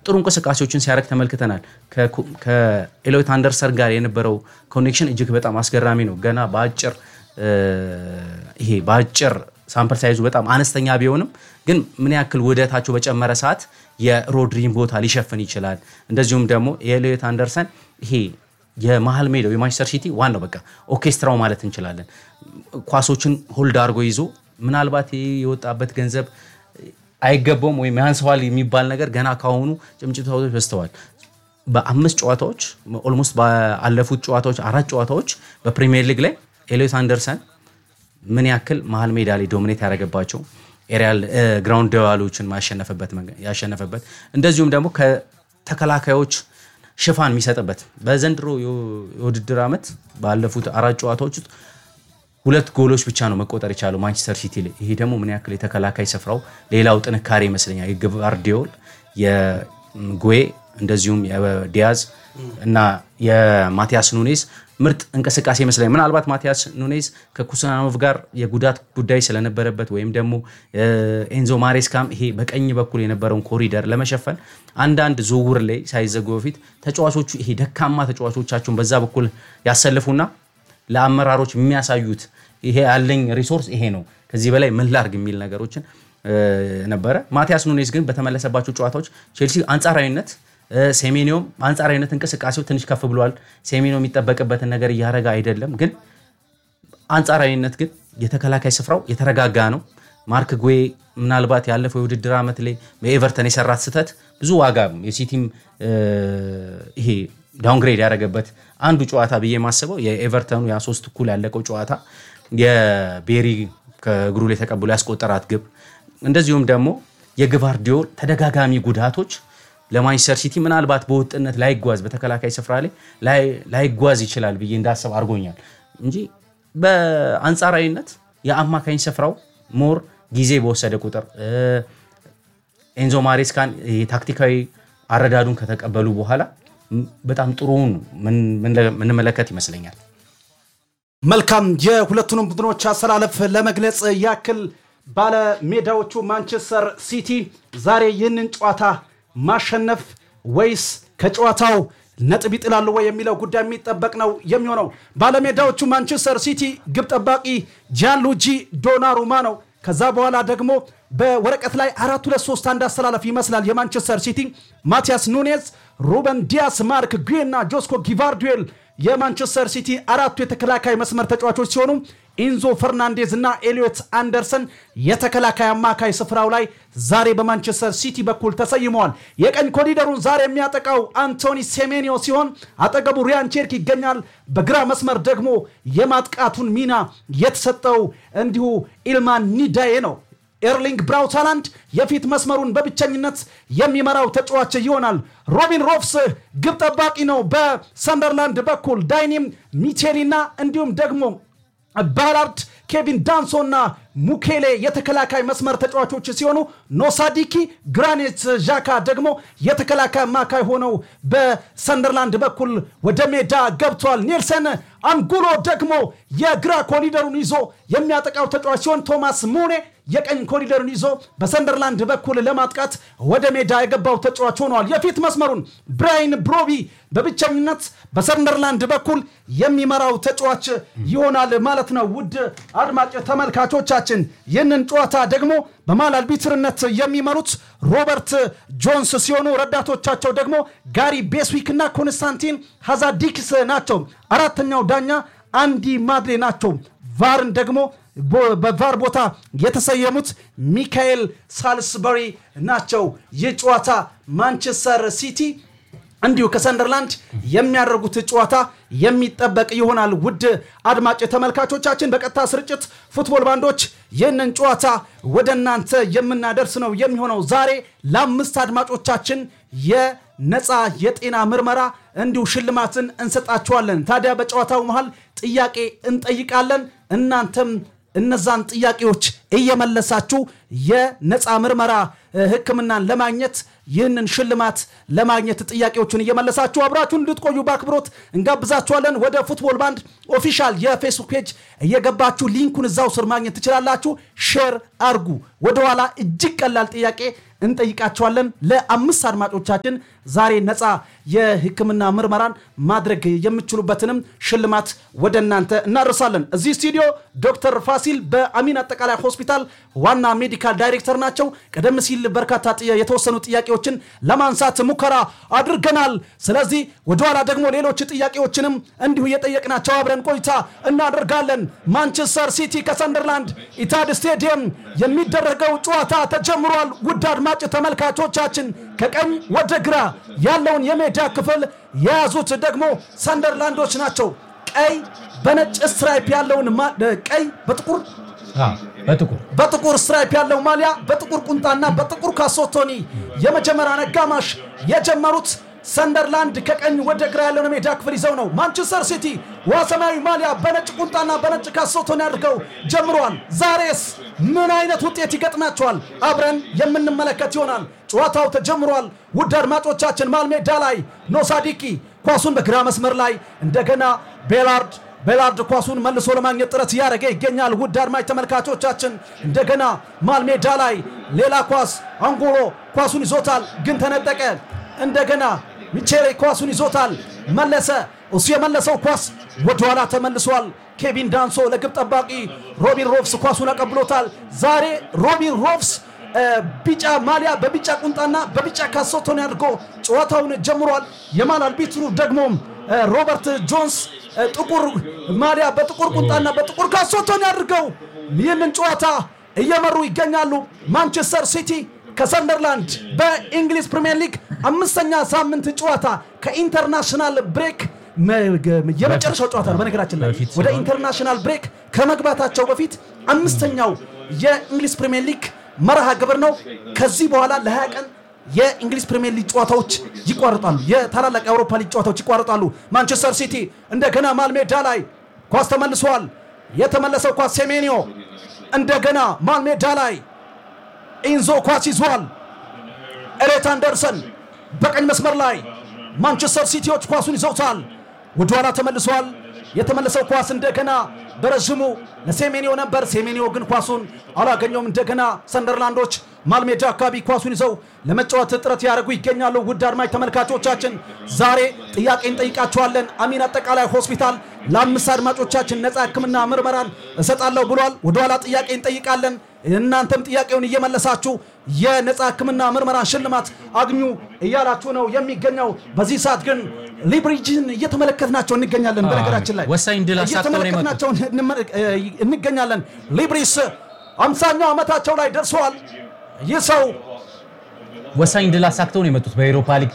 ጥሩ እንቅስቃሴዎችን ሲያደርግ ተመልክተናል። ከኤሎት አንደርሰን ጋር የነበረው ኮኔክሽን እጅግ በጣም አስገራሚ ነው። ገና በአጭር ይሄ በአጭር ሳምፕል ሳይዙ በጣም አነስተኛ ቢሆንም ግን ምን ያክል ውህደታቸው በጨመረ ሰዓት የሮድሪን ቦታ ሊሸፍን ይችላል። እንደዚሁም ደግሞ የኤሎት አንደርሰን ይሄ የመሀል ሜዳው የማንቸስተር ሲቲ ዋናው በቃ ኦርኬስትራው ማለት እንችላለን። ኳሶችን ሆልድ አድርጎ ይዞ ምናልባት የወጣበት ገንዘብ አይገባውም ወይም ያንሰዋል የሚባል ነገር ገና ካሁኑ ጭምጭታዎች በዝተዋል። በአምስት ጨዋታዎች ኦልሞስት ባለፉት ጨዋታዎች አራት ጨዋታዎች በፕሪሚየር ሊግ ላይ ኤሎት አንደርሰን ምን ያክል መሀል ሜዳ ላይ ዶሚኔት ያደረገባቸው ኤሪያል ግራውንድ ደዋሎችን ያሸነፈበት እንደዚሁም ደግሞ ከተከላካዮች ሽፋን የሚሰጥበት በዘንድሮ የውድድር ዓመት ባለፉት አራት ጨዋታዎች ውስጥ ሁለት ጎሎች ብቻ ነው መቆጠር የቻለው ማንቸስተር ሲቲ ላይ። ይሄ ደግሞ ምን ያክል የተከላካይ ስፍራው ሌላው ጥንካሬ ይመስለኛል። የግቫርዲዮል የጉዌ እንደዚሁም የዲያዝ እና የማቲያስ ኑኔዝ ምርጥ እንቅስቃሴ ይመስለኛል። ምናልባት ማቲያስ ኑኔዝ ከኩስናኖቭ ጋር የጉዳት ጉዳይ ስለነበረበት ወይም ደግሞ ኤንዞ ማሬስካም ይሄ በቀኝ በኩል የነበረውን ኮሪደር ለመሸፈን አንዳንድ ዝውውር ላይ ሳይዘጉ በፊት ተጫዋቾቹ ይሄ ደካማ ተጫዋቾቻቸውን በዛ በኩል ያሰልፉና ለአመራሮች የሚያሳዩት ይሄ ያለኝ ሪሶርስ ይሄ ነው፣ ከዚህ በላይ ምን ላርግ የሚል ነገሮችን ነበረ። ማቲያስ ኑኔዝ ግን በተመለሰባቸው ጨዋታዎች ቼልሲ አንጻራዊነት ሴሜኒዮም አንጻራዊነት እንቅስቃሴው ትንሽ ከፍ ብሏል። ሴሜኒዮ የሚጠበቅበትን ነገር እያደረገ አይደለም፣ ግን አንጻራዊነት ግን የተከላካይ ስፍራው የተረጋጋ ነው። ማርክ ጉዌ ምናልባት ያለፈው የውድድር ዓመት ላይ በኤቨርተን የሰራት ስህተት ብዙ ዋጋ የሲቲም ይሄ ዳውንግሬድ ያደረገበት አንዱ ጨዋታ ብዬ የማስበው የኤቨርተኑ ያ ሶስት እኩል ያለቀው ጨዋታ የቤሪ ከእግሩ ላይ ተቀብሎ ያስቆጠራት ግብ እንደዚሁም ደግሞ የግቫርዲዮል ተደጋጋሚ ጉዳቶች ለማንቸስተር ሲቲ ምናልባት በወጥነት ላይጓዝ በተከላካይ ስፍራ ላይ ላይጓዝ ይችላል ብዬ እንዳስብ አድርጎኛል እንጂ በአንጻራዊነት የአማካኝ ስፍራው ሞር ጊዜ በወሰደ ቁጥር ኤንዞ ማሬስካን ታክቲካዊ አረዳዱን ከተቀበሉ በኋላ በጣም ጥሩውን ምንመለከት ይመስለኛል። መልካም የሁለቱንም ቡድኖች አሰላለፍ ለመግለጽ ያክል ባለሜዳዎቹ ማንቸስተር ሲቲ ዛሬ ይህንን ጨዋታ ማሸነፍ ወይስ ከጨዋታው ነጥብ ይጥላሉ ወይ የሚለው ጉዳይ የሚጠበቅ ነው የሚሆነው። ባለሜዳዎቹ ማንቸስተር ሲቲ ግብ ጠባቂ ጃንሉጂ ዶናሩማ ነው። ከዛ በኋላ ደግሞ በወረቀት ላይ አራት ሁለት ሶስት አንድ አስተላለፍ ይመስላል የማንቸስተር ሲቲ ማቲያስ ኑኔዝ፣ ሩበን ዲያስ፣ ማርክ ጉዌ እና ጆስኮ ጊቫርዲዮል የማንቸስተር ሲቲ አራቱ የተከላካይ መስመር ተጫዋቾች ሲሆኑ ኢንዞ ፈርናንዴዝ እና ኤሊዮት አንደርሰን የተከላካይ አማካይ ስፍራው ላይ ዛሬ በማንቸስተር ሲቲ በኩል ተሰይመዋል። የቀኝ ኮሪደሩን ዛሬ የሚያጠቃው አንቶኒ ሴሜኒዮ ሲሆን አጠገቡ ሪያን ቼርክ ይገኛል። በግራ መስመር ደግሞ የማጥቃቱን ሚና የተሰጠው እንዲሁ ኢልማን ኒዳዬ ነው። ኤርሊንግ ብራውት ሃላንድ የፊት መስመሩን በብቸኝነት የሚመራው ተጫዋች ይሆናል። ሮቢን ሮፍስ ግብ ጠባቂ ነው። በሰንደርላንድ በኩል ዳይኒም ሚቼሊና እንዲሁም ደግሞ ባላርድ ኬቪን ዳንሶና ሙኬሌ የተከላካይ መስመር ተጫዋቾች ሲሆኑ ኖሳዲኪ ግራኔት ዣካ ደግሞ የተከላካይ አማካይ ሆነው በሰንደርላንድ በኩል ወደ ሜዳ ገብቷል። ኔልሰን አንጉሎ ደግሞ የግራ ኮሪደሩን ይዞ የሚያጠቃው ተጫዋች ሲሆን ቶማስ ሙኔ የቀኝ ኮሪደሩን ይዞ በሰንደርላንድ በኩል ለማጥቃት ወደ ሜዳ የገባው ተጫዋች ሆነዋል። የፊት መስመሩን ብራይን ብሮቢ በብቸኝነት በሰንደርላንድ በኩል የሚመራው ተጫዋች ይሆናል ማለት ነው። ውድ አድማጭ ተመልካቾቻችን ይህንን ጨዋታ ደግሞ በማል አልቢትርነት የሚመሩት ሮበርት ጆንስ ሲሆኑ ረዳቶቻቸው ደግሞ ጋሪ ቤስዊክ እና ኮንስታንቲን ሃዛዲክስ ናቸው። አራተኛው ዳኛ አንዲ ማድሌ ናቸው። ቫርን ደግሞ በቫር ቦታ የተሰየሙት ሚካኤል ሳልስበሪ ናቸው። ይህ ጨዋታ ማንቸስተር ሲቲ እንዲሁ ከሰንደርላንድ የሚያደርጉት ጨዋታ የሚጠበቅ ይሆናል። ውድ አድማጭ ተመልካቾቻችን በቀጥታ ስርጭት ፉትቦል ባንዶች ይህንን ጨዋታ ወደ እናንተ የምናደርስ ነው የሚሆነው። ዛሬ ለአምስት አድማጮቻችን የነፃ የጤና ምርመራ እንዲሁ ሽልማትን እንሰጣችኋለን። ታዲያ በጨዋታው መሃል ጥያቄ እንጠይቃለን። እናንተም እነዛን ጥያቄዎች እየመለሳችሁ የነፃ ምርመራ ሕክምናን ለማግኘት ይህንን ሽልማት ለማግኘት ጥያቄዎችን እየመለሳችሁ አብራችሁን እንድትቆዩ በአክብሮት እንጋብዛችኋለን። ወደ ፉትቦል ባንድ ኦፊሻል የፌስቡክ ፔጅ እየገባችሁ ሊንኩን እዛው ስር ማግኘት ትችላላችሁ። ሼር አርጉ። ወደኋላ እጅግ ቀላል ጥያቄ እንጠይቃቸዋለን። ለአምስት አድማጮቻችን ዛሬ ነፃ የሕክምና ምርመራን ማድረግ የሚችሉበትንም ሽልማት ወደ እናንተ እናደርሳለን። እዚህ ስቱዲዮ ዶክተር ፋሲል በአሚን አጠቃላይ ሆስፒታል ዋና ሜዲካል ዳይሬክተር ናቸው። ቀደም ሲል በርካታ ጥያ- የተወሰኑ ጥያቄዎችን ለማንሳት ሙከራ አድርገናል። ስለዚህ ወደኋላ ደግሞ ሌሎች ጥያቄዎችንም እንዲሁ እየጠየቅናቸው አብረን ቆይታ እናደርጋለን። ማንቸስተር ሲቲ ከሰንደርላንድ ኢታድ ስቴዲየም የሚደረገው ጨዋታ ተጀምሯል። ውድ አድማጭ ተመልካቾቻችን ከቀኝ ወደ ግራ ያለውን የሜዳ ክፍል የያዙት ደግሞ ሰንደርላንዶች ናቸው። ቀይ በነጭ ስትራይፕ ያለውን ማ- ቀይ በጥቁር በጥቁር በጥቁር ስትራይፕ ያለው ማሊያ በጥቁር ቁምጣና በጥቁር ካሶቶኒ የመጀመሪያን አጋማሽ የጀመሩት ሰንደርላንድ ከቀኝ ወደ ግራ ያለውን ሜዳ ክፍል ይዘው ነው። ማንቸስተር ሲቲ ውሃ ሰማያዊ ማሊያ በነጭ ቁምጣና በነጭ ካሶቶኒ አድርገው ጀምረዋል። ዛሬስ ምን አይነት ውጤት ይገጥማቸዋል? አብረን የምንመለከት ይሆናል። ጨዋታው ተጀምሯል። ውድ አድማጮቻችን መሃል ሜዳ ላይ ኖሳዲቂ ኳሱን በግራ መስመር ላይ እንደገና ቤላርድ ቤላርድ ኳሱን መልሶ ለማግኘት ጥረት እያደረገ ይገኛል። ውድ አድማጭ ተመልካቾቻችን እንደገና መሃል ሜዳ ላይ ሌላ ኳስ አንጎሎ ኳሱን ይዞታል፣ ግን ተነጠቀ። እንደገና ሚቼሌ ኳሱን ይዞታል፣ መለሰ። እሱ የመለሰው ኳስ ወደኋላ ተመልሷል። ኬቪን ዳንሶ ለግብ ጠባቂ ሮቢን ሮፍስ ኳሱን አቀብሎታል። ዛሬ ሮቢን ሮፍስ እ፣ ቢጫ ማሊያ በቢጫ ቁንጣና በቢጫ ካሶቶን አድርጎ ጨዋታውን ጀምሯል። የማል አልቢትሩ ደግሞ እ፣ ሮበርት ጆንስ እ፣ ጥቁር ማሊያ በጥቁር ቁንጣና በጥቁር ካሶቶን አድርገው ይህንን ጨዋታ እየመሩ ይገኛሉ። ማንቸስተር ሲቲ ከሰንደርላንድ በእንግሊዝ ፕሪምየር ሊግ አምስተኛ ሳምንት ጨዋታ ከኢንተርናሽናል ብሬክ መ- የመጨረሻው ጨዋታ ነው። በነገራችን ላይ በፊት ወደ ስለሆነ ኢንተርናሽናል ብሬክ ከመግባታቸው በፊት አምስተኛው የእንግሊዝ ፕሪምየር ሊግ መርሃ ግብር ነው። ከዚህ በኋላ ለ20 ቀን የእንግሊዝ ፕሪምየር ሊግ ጨዋታዎች ይቋረጣሉ። የታላላቅ የአውሮፓ ሊግ ጨዋታዎች ይቋረጣሉ። ማንቸስተር ሲቲ እንደገና ማል ሜዳ ላይ ኳስ ተመልሷል። የተመለሰው ኳስ ሴሜኒዮ እንደገና ማል ሜዳ ላይ ኢንዞ ኳስ ይዟል። ኤሌት አንደርሰን በቀኝ መስመር ላይ ማንቸስተር ሲቲዎች ኳሱን ይዘውታል። ወደኋላ ተመልሷል። የተመለሰው ኳስ እንደገና በረዥሙ ለሴሜኒዮ ነበር። ሴሜኒዮ ግን ኳሱን አላገኘውም። እንደገና ሰንደርላንዶች ማልሜዳ አካባቢ ኳሱን ይዘው ለመጫወት ጥረት ያደርጉ ይገኛሉ። ውድ አድማጭ ተመልካቾቻችን ዛሬ ጥያቄ እንጠይቃቸዋለን። አሚን አጠቃላይ ሆስፒታል ለአምስት አድማጮቻችን ነፃ ሕክምና ምርመራን እሰጣለሁ ብሏል። ወደኋላ ጥያቄ እንጠይቃለን። እናንተም ጥያቄውን እየመለሳችሁ የነፃ ሕክምና ምርመራ ሽልማት አግኙ እያላችሁ ነው የሚገኘው። በዚህ ሰዓት ግን ሊብሪጅን እየተመለከትናቸው እንገኛለን። በነገራችን ላይ ወሳኝ ድል አሳክተው ነው የመጡት። እየተመለከትናቸው እንመ- እንገኛለን። ሊብሪስ አምሳኛው ዓመታቸው ላይ ደርሰዋል። ይህ ሰው ወሳኝ ድል አሳክተው ነው የመጡት በኤሮፓ ሊግ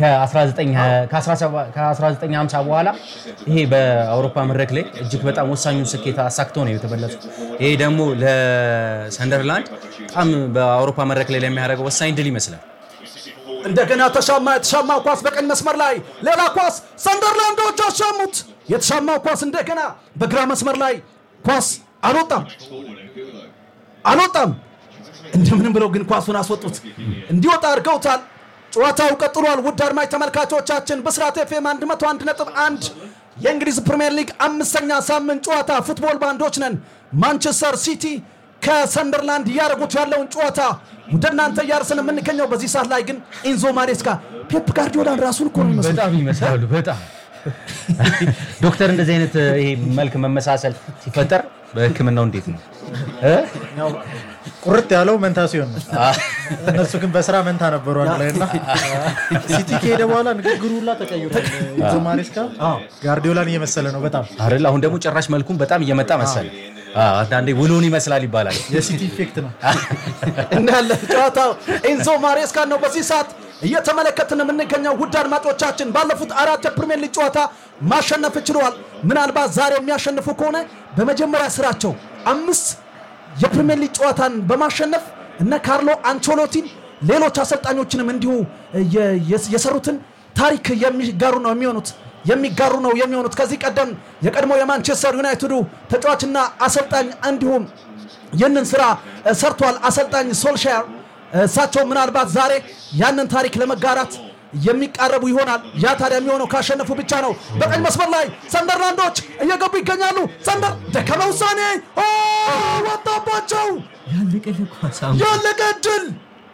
ከ1950 በኋላ ይሄ በአውሮፓ መድረክ ላይ እጅግ በጣም ወሳኙን ስኬት አሳክተው ነው የተመለሱት። ይሄ ደግሞ ለሰንደርላንድ በጣም በአውሮፓ መድረክ ላይ ለሚያደርገው ወሳኝ ድል ይመስላል። እንደገና ተሻማ። የተሻማው ኳስ በቀኝ መስመር ላይ ሌላ ኳስ ሰንደርላንዶች አሻሙት። የተሻማው ኳስ እንደገና በግራ መስመር ላይ ኳስ አልወጣም አልወጣም። እንደምንም ብለው ግን ኳሱን አስወጡት፣ እንዲወጣ አድርገውታል። ጨዋታው ቀጥሏል። ውድ አድማጭ ተመልካቾቻችን ብስራት ኤፍኤም 101.1 የእንግሊዝ ፕሪምየር ሊግ አምስተኛ ሳምንት ጨዋታ ፉትቦል ባንዶች ነን። ማንቸስተር ሲቲ ከሰንደርላንድ እያደረጉት ያለውን ጨዋታ ወደ እናንተ እያደረስን የምንገኘው በዚህ ሰዓት ላይ ግን ኢንዞ ማሬስካ ፔፕ ጋርዲዮላን ራሱን እኮ ነው የሚመስለው። በጣም ይመስላሉ። በጣም ዶክተር፣ እንደዚህ አይነት ይሄ መልክ መመሳሰል ሲፈጠር በሕክምናው እንዴት ነው? እ? ያው ቁርጥ ያለው መንታ ሲሆን ነው። እነሱ ግን በስራ መንታ ነበሩ አንድ ላይ እና ሲቲ ከሄደ በኋላ ንግግሩ ሁላ ተቀይሯል። ኢንዞ ማሬስካ ጋርዲዮላን እየመሰለ ነው በጣም አይደል? አሁን ደግሞ ጭራሽ መልኩም በጣም እየመጣ መሰለ። አዎ፣ አንዳንዴ ውሎን ይመስላል ይባላል። የሲቲ ኢፌክት ነው። እንዳለ ጨዋታው ኤንዞ ማሬስካ ነው በዚህ ሰዓት እየተመለከትን የምንገኘው። ውድ አድማጮቻችን ባለፉት አራት የፕሪሚየር ሊግ ጨዋታ ማሸነፍ ችለዋል። ምናልባት ዛሬ የሚያሸንፉ ከሆነ በመጀመሪያ ስራቸው አምስት የፕሪሚየር ሊግ ጨዋታን በማሸነፍ እነ ካርሎ አንቾሎቲን ሌሎች አሰልጣኞችንም እንዲሁ የ- የስ- የሰሩትን ታሪክ የሚጋሩ ነው የሚሆኑት የሚጋሩ ነው የሚሆኑት። ከዚህ ቀደም የቀድሞ የማንቸስተር ዩናይትዱ ተጫዋችና አሰልጣኝ እንዲሁም ይህንን ስራ እ፣ ሰርቷል አሰልጣኝ ሶልሻር። እሳቸው ምናልባት ዛሬ ያንን ታሪክ ለመጋራት የሚቃረቡ ይሆናል። ያ ታዲያ የሚሆነው ካሸነፉ ብቻ ነው። በቀኝ መስመር ላይ ሰንደርላንዶች እየገቡ ይገኛሉ። ሰንደር ደከመ ውሳኔ ኦ፣ ወጣባቸው። ያለቀ ድል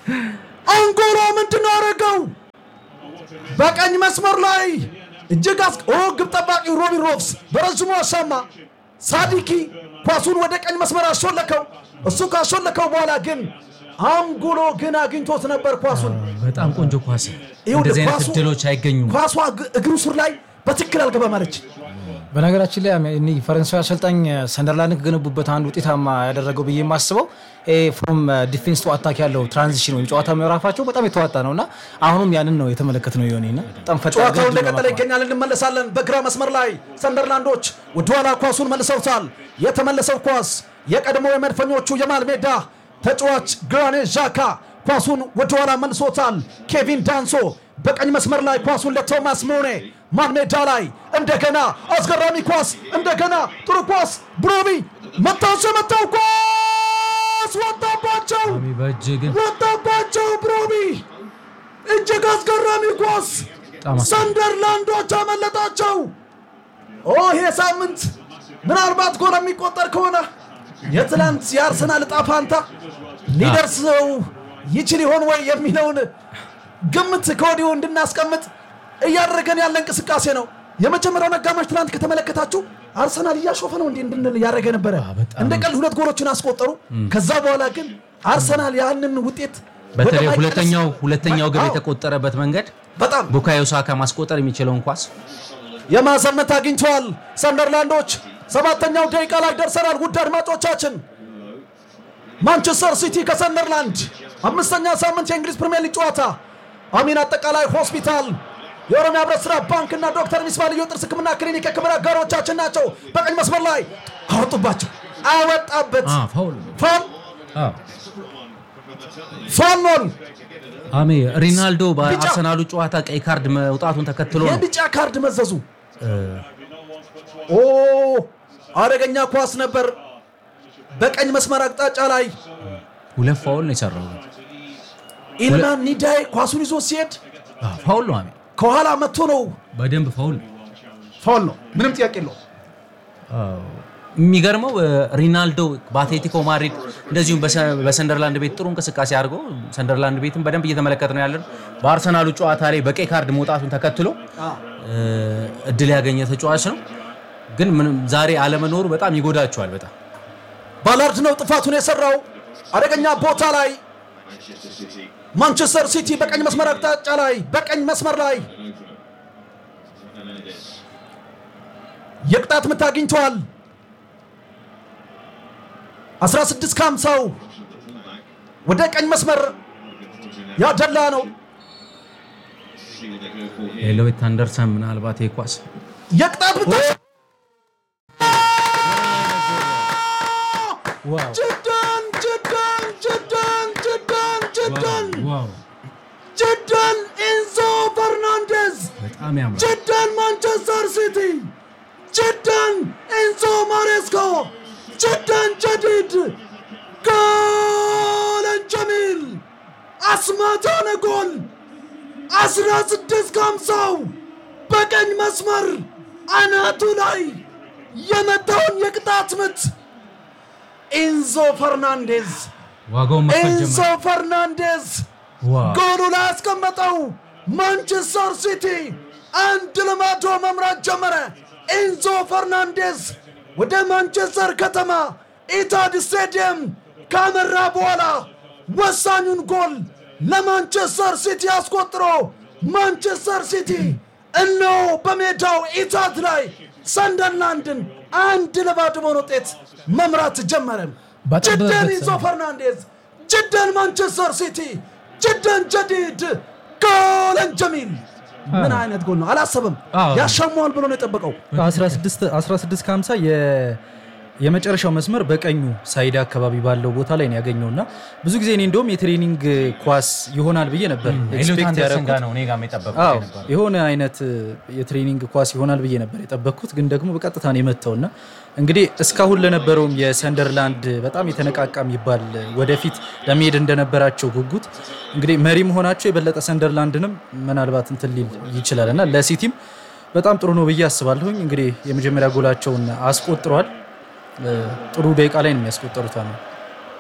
አንጎሎ ምንድን ነው ያደረገው? በቀኝ መስመር ላይ እጅግ አስ ኦ ግብ ጠባቂ ሮቢን ሮብስ በረዥሙ አሻማ ሳዲኪ ኳሱን ወደ ቀኝ መስመር አሾለከው። እሱ ካሾለከው በኋላ ግን አንጎሎ ግን አግኝቶት ነበር ኳሱን። በጣም ቆንጆ ኳስ። ይኸውልህ እንደዚህ አይነት ኳሱ- እድሎች አይገኙም። ኳሷ እግ- እግሩ ስር ላይ በትክክል አልገባም አለች። በነገራችን ላይ እኔ ፈረንሳዊ አሰልጣኝ ሰንደርላንድን ከገነቡበት አንድ ውጤታማ ያደረገው ብዬ የማስበው ፍሮም ዲፌንስ ቱ አታክ ያለው ትራንዚሽን ወይም ጨዋታ ምዕራፋቸው በጣም የተዋጣ ነው እና አሁንም ያንን ነው የተመለከት ነው የሆነ በጣም ፈጣን ጨዋታው ገድል እንደቀጠለ በማቋረጥ። ይገኛል። እንመለሳለን። በግራ መስመር ላይ ሰንደርላንዶች ወደኋላ ኳሱን መልሰውታል። የተመለሰው ኳስ የቀድሞ የመድፈኞቹ የማል ሜዳ ተጫዋች ግራኔ ዣካ ኳሱን ወደኋላ መልሶታል። ኬቪን ዳንሶ በቀኝ መስመር ላይ ኳሱን ለቶማስ ሞኔ ማል ሜዳ ላይ እንደገና አስገራሚ ኳስ እንደገና ጥሩ ኳስ ብሮቢ መታቸው የመታው ኳስ ወጣባቸው በእጅ ግን ወጣባቸው ብሮቢ እጅግ አስገራሚ ኳስ በጣም አስ- ሰንደርላንዶች አመለጣቸው። ኦ ይሄ ሳምንት ምናልባት ጎል የሚቆጠር ከሆነ የትላንት የአርሰናል ዕጣ ፋንታ ሊደርሰው ይችል ይሆን ወይ የሚለውን ግምት ከወዲሁ እንድናስቀምጥ እያደረገን ያለ እንቅስቃሴ ነው። የመጀመሪያውን አጋማሽ ትናንት ከተመለከታችሁ አርሰናል እያሾፈ ነው እንዲህ እንድንል እያደረገ ነበረ። በጣም እንደ ቀልድ ሁለት ጎሎችን አስቆጠሩ። ከዛ በኋላ ግን አርሰናል ያንን ውጤት በተለይ ወደ ሁለተኛው ማይቀርስ- ሁለተኛው ግብ አዎ፣ የተቆጠረበት መንገድ በጣም ቡካዮ ሳካ ማስቆጠር የሚችለውን ኳስ የማዘመት አግኝተዋል ሰንደርላንዶች። ሰባተኛው ደቂቃ ላይ ደርሰናል። ውድ አድማጮቻችን ማንቸስተር ሲቲ ከሰንደርላንድ አምስተኛ ሳምንት የእንግሊዝ ፕሪምየር ሊግ ጨዋታ አሚን አጠቃላይ ሆስፒታል፣ የኦሮሚያ ህብረት ስራ ባንክ እና ዶክተር ሚስባ ልዩ ጥርስ ህክምና ክሊኒክ የክብር አጋሮቻችን ናቸው። በቀኝ መስመር ላይ አወጡባቸው፣ አወጣበት አ፣ ፋውል ፋል አ፣ ፋኖል አሜ ሪናልዶ በአርሰናሉ ጨዋታ ቀይ ካርድ መውጣቱን ተከትሎ ነው የቢጫ ካርድ መዘዙ። ኦ አደገኛ ኳስ ነበር። በቀኝ መስመር አቅጣጫ ላይ ሁለት ፋውል ነው የሰራው። ኢልማን ኒዳይ ኳሱን ይዞ ሲሄድ አ፣ ፋውል ነው አሜ ከኋላ መጥቶ ነው። በደንብ ፋውል ነው። ፋውል ነው፣ ምንም ጥያቄ የለው። የሚገርመው እ፣ ሪናልዶ በአትሌቲኮ ማድሪድ እንደዚሁም በሰ- በሰንደርላንድ ቤት ጥሩ እንቅስቃሴ አድርጎ ሰንደርላንድ ቤትም በደንብ እየተመለከት ነው ያለን። በአርሰናሉ ጨዋታ ላይ በቀይ ካርድ መውጣቱን ተከትሎ እ፣ እድል ያገኘ ተጫዋች ነው። ግን ምንም ዛሬ አለመኖሩ በጣም ይጎዳቸዋል። በጣም ባላርድ ነው ጥፋቱን የሰራው። አደገኛ ቦታ ላይ ማንቸስተር ሲቲ በቀኝ መስመር አቅጣጫ ላይ በቀኝ መስመር ላይ የቅጣት ምት አግኝተዋል። 16 ከ50 ወደ ቀኝ መስመር ያደላ ነው። ኤሎዊት አንደርሰን ምናልባት የኳስ የቅጣት ምት ዋው ጅዳን ጅዳን ጅዳን ጅዳን ጅዳን ዋው ጅዳን ኢንዞ ፈርናንዴዝ በጣም ያምራል። ጅዳን ማንቸስተር ሲቲ ጅዳን ኢንዞ ማሬስኮ ጅዳን ጀዲድ ጎለን ጀሚል አስማታነ ጎል አስራ ስድስት ከሀምሳው በቀኝ መስመር አናቱ ላይ የመታውን የቅጣት ምት ኢንዞ ፈርናንዴዝ ዋጋውን መክፈል ኢንዞ ጀመረ። ፈርናንዴዝ ዋው ጎሉ ላይ ያስቀመጠው ማንቸስተር ሲቲ አንድ ለባዶ መምራት ጀመረ። ኢንዞ ፈርናንዴዝ ወደ ማንቸስተር ከተማ ኢታድ ስቴዲየም ካመራ በኋላ ወሳኙን ጎል ለማንቸስተር ሲቲ አስቆጥሮ ማንቸስተር ሲቲ እነሆ በሜዳው ኢታድ ላይ ሰንደርላንድን አንድ ለባዶ በሆነ ውጤት መምራት ጀመረ። ባጠበበት ጅደን ኢንዞ ሰዓት። ፈርናንዴዝ ጅደን ማንቸስተር ሲቲ ጅደን ጀዲድ ጎለን ጀሚል ምን አይነት ጎል ነው? አላሰበም። አዎ። ያሻሟል ብሎ ነው የጠበቀው። 16 16 ከ50 የመጨረሻው መስመር በቀኙ ሳይድ አካባቢ ባለው ቦታ ላይ ነው ያገኘው እና ብዙ ጊዜ እኔ እንደውም የትሬኒንግ ኳስ ይሆናል ብዬ ነበር ኤሎዊት ኤክስፔክት አንደርሰን ያደረኩት። ጋር ነው እኔ ጋር የጠበቁት አዎ የነበረው። የሆነ አይነት የትሬኒንግ ኳስ ይሆናል ብዬ ነበር የጠበቅኩት፣ ግን ደግሞ በቀጥታ ነው የመታው እና እንግዲህ እስካሁን ለነበረውም የሰንደርላንድ በጣም የተነቃቃ የሚባል ወደፊት ለመሄድ እንደነበራቸው ጉጉት እንግዲህ መሪ መሆናቸው የበለጠ ሰንደርላንድንም ምናልባት እንትን ሊል ይችላል እና ለሲቲም በጣም ጥሩ ነው ብዬ አስባለሁኝ። እንግዲህ የመጀመሪያ ጎላቸውን አስቆጥረዋል። እ፣ ጥሩ ደቂቃ ላይ ነው የሚያስቆጠሩት። አሁን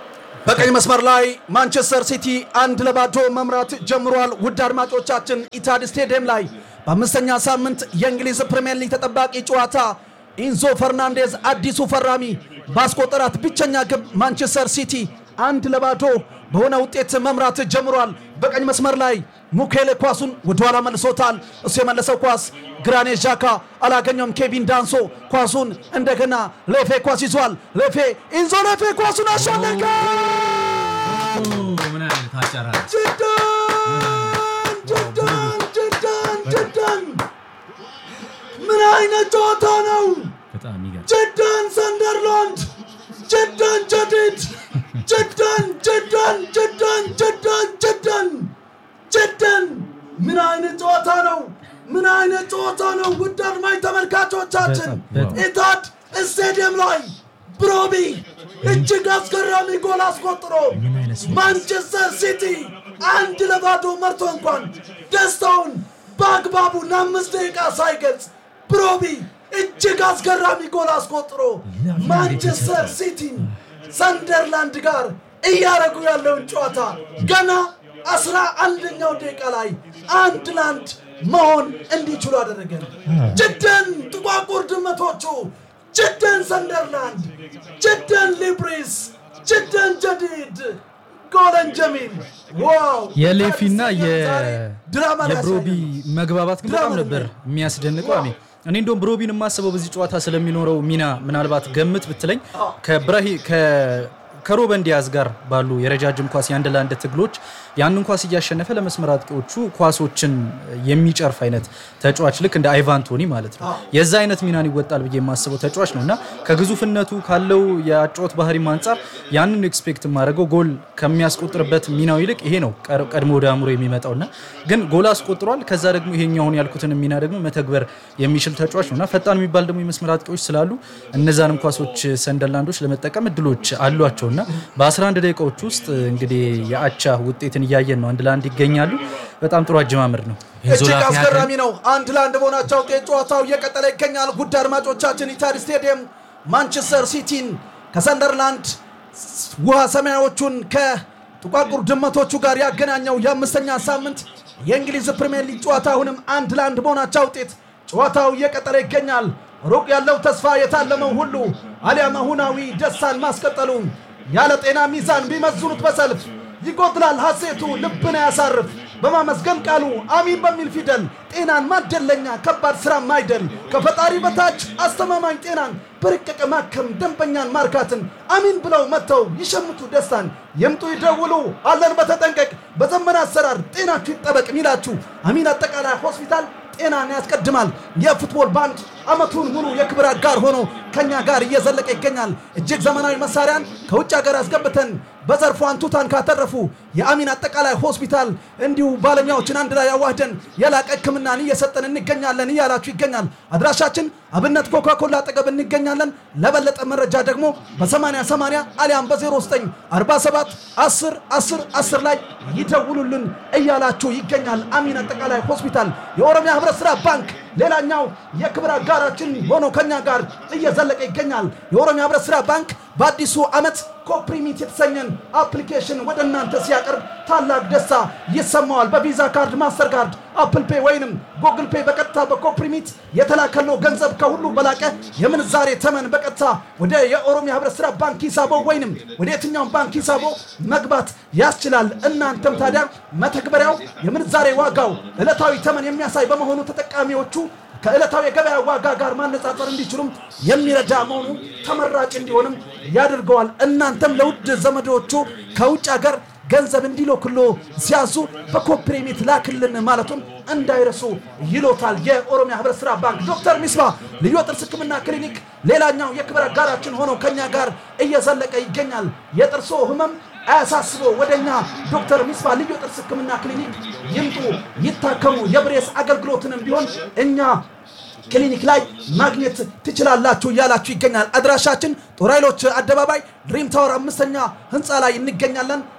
በቀኝ መስመር ላይ ማንቸስተር ሲቲ አንድ ለባዶ መምራት ጀምሯል። ውድ አድማጮቻችን ኢታድ ስቴዲየም ላይ በአምስተኛ ሳምንት የእንግሊዝ ፕሪምየር ሊግ ተጠባቂ ጨዋታ ኢንዞ ፈርናንዴዝ አዲሱ ፈራሚ ባስቆጠራት ብቸኛ ግብ ማንቸስተር ሲቲ አንድ ለባዶ በሆነ ውጤት መምራት ጀምሯል። በቀኝ መስመር ላይ ሙኬሌ ኳሱን ወደኋላ መልሶታል። እሱ የመለሰው ኳስ ግራኔ ዣካ አላገኘውም። ኬቪን ዳንሶ ኳሱን እንደገና ሌፌ ኳስ ይዟል። ሌፌ ኢንዞ ሌፌ ኳሱን አሻለቀ። ምን አይነት አጨራረስ! ጅዳን ጅዳን ጅዳን ጅዳን ምን አይነት ጨዋታ ነው! በጣም ይገርም። ጅዳን ሰንደርላንድ ጅዳን ጀዲድ ጅዳን ጅዳን ጅዳን ጅዳን ጅዳን ጅዳን ምን አይነት ጨዋታ ነው! ምን አይነት ጨዋታ ነው! ውድ አድማጭ ተመልካቾቻችን በጣም፣ ኢታድ ስቴዲየም ላይ ብሮቢ እጅግ አስገራሚ ጎል አስቆጥሮ ማንቸስተር ሲቲ አንድ ለባዶ መርቶ እንኳን ደስታውን በአግባቡ ለአምስት ደቂቃ ሳይገልጽ ብሮቢ እጅግ አስገራሚ ጎል አስቆጥሮ ማንቸስተር ሲቲን ሰንደርላንድ ጋር እያደረጉ ያለውን ጨዋታ ገና አስራ አንደኛው ደቂቃ ላይ አንድ ለአንድ መሆን እንዲችሉ አደረገ። ጅደን ጥቋቁር ድመቶቹ፣ ጅደን ሰንደርላንድ፣ ጅደን ሊብሪስ፣ ጅደን ጀዲድ ጎለን ጀሚል ዋው! የሌፊና ዛሬ ድራማ ላይ የብሮቢ ያሳያል። መግባባት ግን ድራማ በጣም ነው ነበር የሚያስደንቀው። አሜ እኔ እንደውም ብሮቢን የማስበው በዚህ ጨዋታ ስለሚኖረው ሚና ምናልባት ገምት ብትለኝ ከብራሂ ከሮበን ዲያዝ ጋር ባሉ የረጃጅም ኳስ የአንድ ለአንድ ትግሎች ያንን ኳስ እያሸነፈ ለመስመር አጥቂዎቹ ኳሶችን የሚጨርፍ አይነት ተጫዋች ልክ እንደ አይቫን ቶኒ ማለት ነው። የዛ አይነት ሚናን ይወጣል ብዬ የማስበው ተጫዋች ነው እና ከግዙፍነቱ ካለው የአጨዋወት ባህሪም አንጻር ያንን ኤክስፔክት የማደርገው ጎል ከሚያስቆጥርበት ሚናው ይልቅ ይሄ ነው ቀር- ቀድሞ ወደ አእምሮ የሚመጣው እና ግን ጎል አስቆጥሯል። ከዛ ደግሞ ይሄኛውን ያልኩትን ሚና ደግሞ መተግበር የሚችል ተጫዋች ነው እና ፈጣን የሚባል ደግሞ የመስመር አጥቂዎች ስላሉ እነዛንም ኳሶች ሰንደርላንዶች ለመጠቀም እድሎች አሏቸው እና በ11 ደቂቃዎች ውስጥ እንግዲህ የአቻ ውጤትን እያየን ነው። አንድ ለአንድ ይገኛሉ። በጣም ጥሩ አጀማመር ነው። ኤንዞ እጅግ ላፊያ አስገራሚ ነው። አንድ ለአንድ በሆናቸው ውጤት ጨዋታው እየቀጠለ ይገኛል። ጉድ አድማጮቻችን ኢታድ ስቴዲየም ማንቸስተር ሲቲን ከሰንደርላንድ ውሃ ሰማያዎቹን ከጥቋቁር ድመቶቹ ጋር ያገናኘው የአምስተኛ ሳምንት የእንግሊዝ ፕሪምየር ሊግ ጨዋታ አሁንም አንድ ለአንድ በሆናቸው ውጤት ጨዋታው እየቀጠለ ይገኛል። ሩቅ ያለው ተስፋ የታለመው ሁሉ አሊያም አሁናዊ ደስታን ማስቀጠሉ ያለ ጤና ሚዛን ቢመዝኑት በሰልፍ ይጎድላል ሐሴቱ ልብን ያሳርፍ በማመስገን ቃሉ አሚን በሚል ፊደል ጤናን ማደለኛ ከባድ ስራ ማይደል ከፈጣሪ በታች አስተማማኝ ጤናን በርቀቀ ማከም ደንበኛን ማርካትን አሚን ብለው መጥተው ይሸምቱ ደስታን የምጡ ይደውሉ አለን በተጠንቀቅ በዘመን አሰራር ጤናችሁ ይጠበቅ ሚላችሁ አሚን አጠቃላይ ሆስፒታል ጤናን ያስቀድማል። የፉትቦል ባንድ አመቱን ሙሉ የክብር አጋር ሆኖ ከኛ ጋር እየዘለቀ ይገኛል። እጅግ ዘመናዊ መሳሪያን ከውጭ ሀገር አስገብተን በዘርፉ አንቱታን ካተረፉ የአሚን አጠቃላይ ሆስፒታል እንዲሁ ባለሙያዎችን አንድ ላይ ያዋህደን የላቀ ሕክምናን እየሰጠን እንገኛለን እያላችሁ ይገኛል። አድራሻችን አብነት ኮካኮላ አጠገብ እንገኛለን። ለበለጠ መረጃ ደግሞ በ8080 አሊያም በ09 47 10 10 10 ላይ ይደውሉልን እያላችሁ ይገኛል። አሚን አጠቃላይ ሆስፒታል የኦሮሚያ ህብረት ስራ ባንክ ሌላኛው የክብር አጋራችን ሆኖ ከኛ ጋር እየዘለቀ ይገኛል። የኦሮሚያ ህብረት ስራ ባንክ በአዲሱ ዓመት ኮፕሪሚት የተሰኘን አፕሊኬሽን ወደ እናንተ ሲያቀርብ ታላቅ ደስታ ይሰማዋል። በቪዛ ካርድ፣ ማስተር ካርድ፣ አፕል ፔ ወይንም ጉግል ፔ በቀጥታ በኮፕሪሚት የተላከለው ገንዘብ ከሁሉ በላቀ የምንዛሬ ተመን በቀጥታ ወደ የኦሮሚያ ህብረት ስራ ባንክ ሂሳቦ ወይንም ወደ የትኛውም ባንክ ሂሳቦ መግባት ያስችላል። እናንተም ታዲያ መተግበሪያው የምንዛሬ ዋጋው ዕለታዊ ተመን የሚያሳይ በመሆኑ ተጠቃሚዎቹ ከዕለታዊ የገበያ ዋጋ ጋር ማነጻጸር እንዲችሉም የሚረዳ መሆኑ ተመራጭ እንዲሆንም ያደርገዋል። እናንተም ለውድ ዘመዶቹ ከውጭ ሀገር ገንዘብ እንዲልኩሎ ሲያዙ በኮፕሬሚት ላክልን ማለቱን እንዳይረሱ ይሎታል። የኦሮሚያ ህብረት ስራ ባንክ ዶክተር ሚስባ ልዩ የጥርስ ህክምና ክሊኒክ ሌላኛው የክብር አጋራችን ሆነው ከኛ ጋር እየዘለቀ ይገኛል። የጥርሶ ህመም አያሳስቦ ወደኛ ዶክተር ሚስባ ልዩ የጥርስ ህክምና ክሊኒክ ይምጡ፣ ይታከሙ። የብሬስ አገልግሎትንም ቢሆን እኛ ክሊኒክ ላይ ማግኘት ትችላላችሁ እያላችሁ ይገኛል። አድራሻችን ጦር ኃይሎች አደባባይ ድሪም ታወር አምስተኛ ህንፃ ላይ እንገኛለን።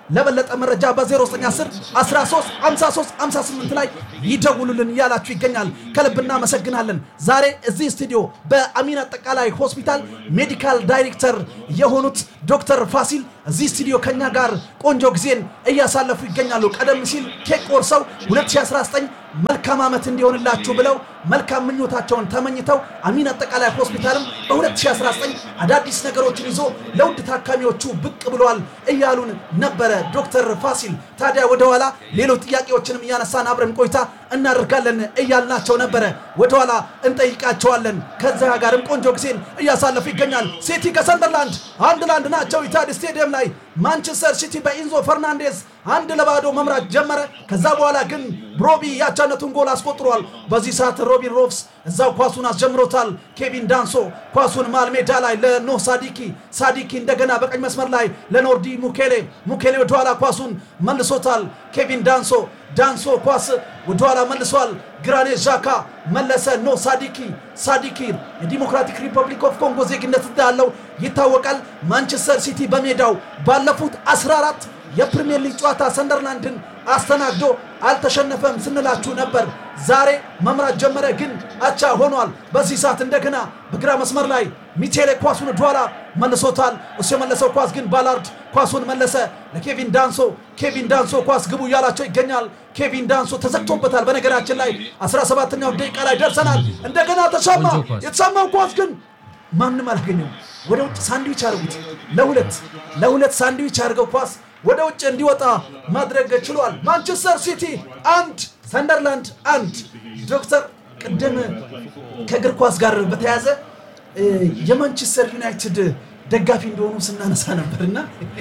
ለበለጠ መረጃ በ0910 13 53 58 ላይ ይደውሉልን እያላችሁ ይገኛል። ከልብ እናመሰግናለን። ዛሬ እዚህ ስቱዲዮ በአሚን አጠቃላይ ሆስፒታል ሜዲካል ዳይሬክተር የሆኑት ዶክተር ፋሲል እዚህ ስቱዲዮ ከኛ ጋር ቆንጆ ጊዜን እያሳለፉ ይገኛሉ። ቀደም ሲል ኬክ ቆርሰው 2019 መልካም ዓመት እንዲሆንላችሁ ብለው መልካም ምኞታቸውን ተመኝተው አሚን አጠቃላይ ሆስፒታልም በ2019 አዳዲስ ነገሮችን ይዞ ለውድ ታካሚዎቹ ብቅ ብሏል እያሉን ነበረ ዶክተር ፋሲል። ታዲያ ወደኋላ ሌሎች ጥያቄዎችንም እያነሳን አብረን ቆይታ እናደርጋለን እያልናቸው ነበረ። ወደኋላ እንጠይቃቸዋለን። ከዚያ ጋርም ቆንጆ ጊዜን እያሳለፉ ይገኛል። ሲቲ ከሰንደርላንድ አንድ ለአንድ ናቸው። ኢታድ ስቴዲየም ላይ ማንቸስተር ሲቲ በኢንዞ ፈርናንዴዝ አንድ ለባዶ መምራት ጀመረ። ከዛ በኋላ ግን ሮቢ ያቻነቱን ጎል አስቆጥሯል። በዚህ ሰዓት ሮቢን ሮፍስ እዛው ኳሱን አስጀምሮታል። ኬቪን ዳንሶ ኳሱን መሃል ሜዳ ላይ ለኖህ ሳዲኪ፣ ሳዲኪ እንደገና በቀኝ መስመር ላይ ለኖርዲ ሙኬሌ፣ ሙኬሌ ወደኋላ ኳሱን መልሶታል። ኬቪን ዳንሶ ዳንሶ ኳስ ወደኋላ መልሷል። ግራኔ ዣካ መለሰ። ኖ ሳዲኪ ሳዲኪ የዲሞክራቲክ ሪፐብሊክ ኦፍ ኮንጎ ዜግነት እንዳለው ይታወቃል። ማንቸስተር ሲቲ በሜዳው ባለፉት 14 የፕሪሚየር ሊግ ጨዋታ ሰንደርላንድን አስተናግዶ አልተሸነፈም ስንላችሁ ነበር። ዛሬ መምራት ጀመረ፣ ግን አቻ ሆኗል። በዚህ ሰዓት እንደገና በግራ መስመር ላይ ሚቴሌ ኳሱን ወደኋላ መልሶታል። እሱ የመለሰው ኳስ ግን ባላርድ ኳሱን መለሰ ለኬቪን ዳንሶ። ኬቪን ዳንሶ ኳስ ግቡ እያላቸው ይገኛል። ኬቪን ዳንሶ ተዘግቶበታል። በነገራችን ላይ 17ኛው ደቂቃ ላይ ደርሰናል። እንደገና ተሻማ። የተሻማው ኳስ ግን ማንም አላገኘም። ወደ ውጭ ሳንድዊች አድርጉት። ለሁለት ለሁለት ሳንድዊች አድርገው ኳስ ወደ ውጭ እንዲወጣ ማድረግ ችሏል። ማንቸስተር ሲቲ አንድ ሰንደርላንድ አንድ። ዶክተር ቅድም ከእግር ኳስ ጋር በተያያዘ የማንቸስተር ዩናይትድ ደጋፊ እንደሆኑ ስናነሳ ነበርና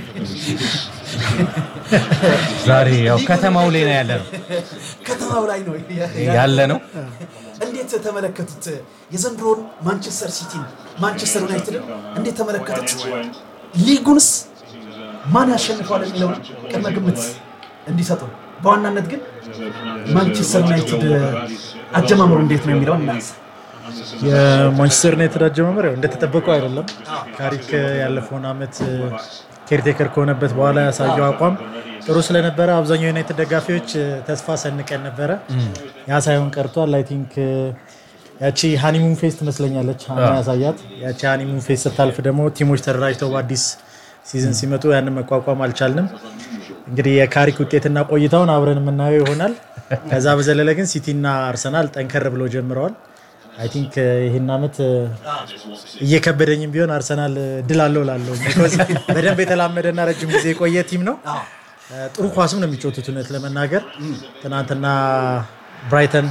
ዛሬ ያው ከተማው ላይ ነው ያለ ነው ከተማው ላይ ነው ያለ ነው። እንዴት ተመለከቱት? የዘንድሮን ማንቸስተር ሲቲን ማንቸስተር ዩናይትድን እንዴት ተመለከቱት? ሊጉንስ ማን ያሸንፈዋል የሚለውን ቅድመ ግምት እንዲሰጡ፣ በዋናነት ግን ማንቸስተር ዩናይትድ አጀማመሩ እንዴት ነው የሚለውን እናንሳ። የማንቸስተር ዩናይትድ አጀማመር ያው እንደተጠበቀው አይደለም። ካሪክ ያለፈውን ዓመት ኬርቴከር ከሆነበት በኋላ ያሳየው አቋም ጥሩ ስለነበረ አብዛኛው ዩናይትድ ደጋፊዎች ተስፋ ሰንቀን ነበረ። ያ ሳይሆን ቀርቷል። አይ ቲንክ ያቺ ሃኒሙን ፌስ ትመስለኛለች ሀና ያሳያት። ያቺ ሃኒሙን ፌስ ስታልፍ ደግሞ ቲሞች ተደራጅተው በአዲስ ሲዝን ሲመጡ ያንን መቋቋም አልቻልንም። እንግዲህ የካሪክ ውጤትና ቆይታውን አብረን የምናየው ይሆናል። ከዛ በዘለለ ግን ሲቲና አርሰናል ጠንከር ብለው ጀምረዋል። አይ ቲንክ ይህን ዓመት እየከበደኝም ቢሆን አርሰናል ድል አለው ላለው በደንብ የተላመደና ረጅም ጊዜ የቆየ ቲም ነው። ጥሩ ኳስም ነው የሚጫወቱት። እውነት ለመናገር ትናንትና ብራይተን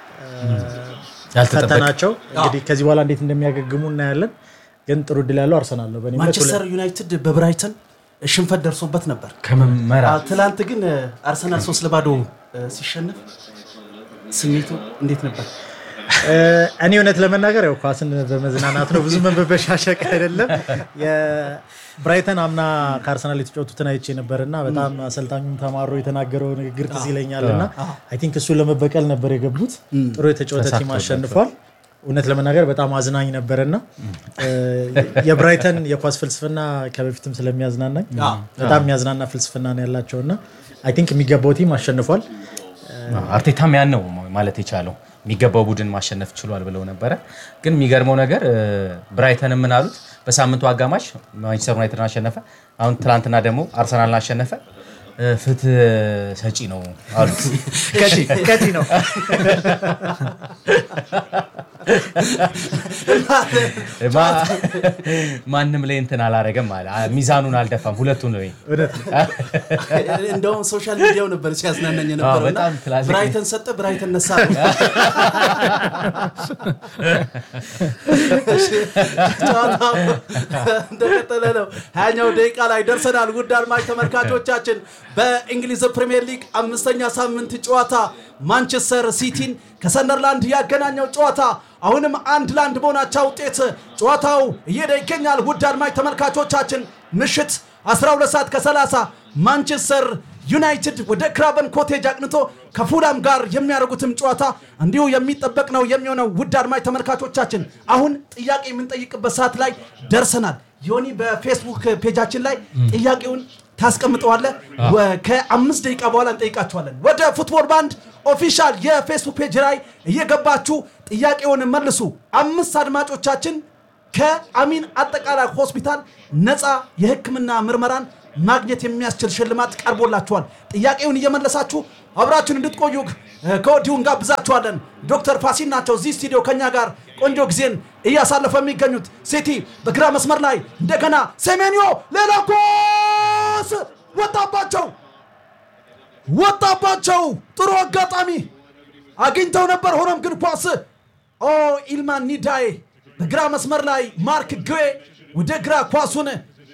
ፈተናቸው። እንግዲህ ከዚህ በኋላ እንዴት እንደሚያገግሙ እናያለን። ግን ጥሩ ድል ያለው አርሰናል ነው። በእኔ እምነት ማንቸስተር ዩናይትድ በብራይተን ሽንፈት ደርሶበት ነበር። ከመመራ አዎ፣ ትላንት ግን አርሰናል ሶስት ለባዶ ሲሸነፍ ስሜቱ እንዴት ነበር? እኔ እውነት ለመናገር ያው ኳስን በመዝናናት ነው ብዙ በመበሻሸቅ አይደለም። የብራይተን አምና ከአርሰናል የተጫወቱትን አይቼ ነበር እና በጣም አሰልጣኙም ተማሮ የተናገረው ንግግር ትዝ ይለኛል እና አይ ቲንክ እሱን ለመበቀል ነበር የገቡት። ጥሩ የተጫወተ ቲም አሸንፏል። እውነት ለመናገር በጣም አዝናኝ ነበርና የብራይተን የኳስ ፍልስፍና ከበፊትም ስለሚያዝናናኝ በጣም የሚያዝናና ፍልስፍና ነው ያላቸውና አይ ቲንክ የሚገባው ቲም አሸንፏል። አርቴታም ያን ነው ማለት የቻለው የሚገባው ቡድን ማሸነፍ ችሏል ብለው ነበረ። ግን የሚገርመው ነገር ብራይተን ምን አሉት? በሳምንቱ አጋማሽ ማንቸስተር ዩናይትድን አሸነፈ። አሁን ትናንትና ደግሞ አርሰናልን አሸነፈ። ፍትህ ሰጪ ነው አሉት። ከቲ ነው ማንም ላይ እንትን አላረገም አለ። ሚዛኑን አልደፋም። ሁለቱን ነው እንደውም ሶሻል ሚዲያው ነበር ሲያዝናናኝ የነበረው እና በጣም ክላሲክ ብራይተን ሰጠ፣ ብራይተን ነሳ። ጨዋታው እንደቀጠለ ነው። ሀያኛው ደቂቃ ላይ ደርሰናል። ውድ አድማጭ ተመልካቾቻችን በእንግሊዝ ፕሪምየር ሊግ አምስተኛ ሳምንት ጨዋታ ማንቸስተር ሲቲን ከሰንደርላንድ ያገናኘው ጨዋታ አሁንም አንድ ለአንድ በሆናቸው ውጤት ጨዋታው እየሄደ ይገኛል። ውድ አድማጭ ተመልካቾቻችን ምሽት 12 ሰዓት ከ30 ማንቸስተር ዩናይትድ ወደ ክራቨን ኮቴጅ አቅንቶ ከፉላም ጋር የሚያደርጉትም ጨዋታ እንዲሁ የሚጠበቅ ነው የሚሆነው። ውድ አድማጭ ተመልካቾቻችን አሁን ጥያቄ የምንጠይቅበት ሰዓት ላይ ደርሰናል። ዮኒ በፌስቡክ ፔጃችን ላይ ጥያቄውን ታስቀምጠዋለህ። ወ- ከአምስት ደቂቃ በኋላ እንጠይቃችኋለን። ወደ ፉትቦል ባንድ ኦፊሻል የፌስቡክ ፔጅ ላይ እየገባችሁ ጥያቄውን መልሱ። አምስት አድማጮቻችን ከአሚን አጠቃላይ ሆስፒታል ነፃ የሕክምና ምርመራን ማግኘት የሚያስችል ሽልማት ቀርቦላችኋል። ጥያቄውን እየመለሳችሁ አብራችሁን እንድትቆዩ እ፣ ከወዲሁ እንጋብዛችኋለን። ዶክተር ፋሲል ናቸው እዚህ ስቱዲዮ ከኛ ጋር ቆንጆ ጊዜን እያሳለፈ የሚገኙት። ሲቲ በግራ መስመር ላይ እንደገና ሴሜንዮ ሌላ ኳስ ወጣባቸው ወጣባቸው። ጥሩ አጋጣሚ አግኝተው ነበር። ሆኖም ግን ኳስ ኦ ኢልማን ኒዳዬ በግራ መስመር ላይ ማርክ ግዌ ወደ ግራ ኳሱን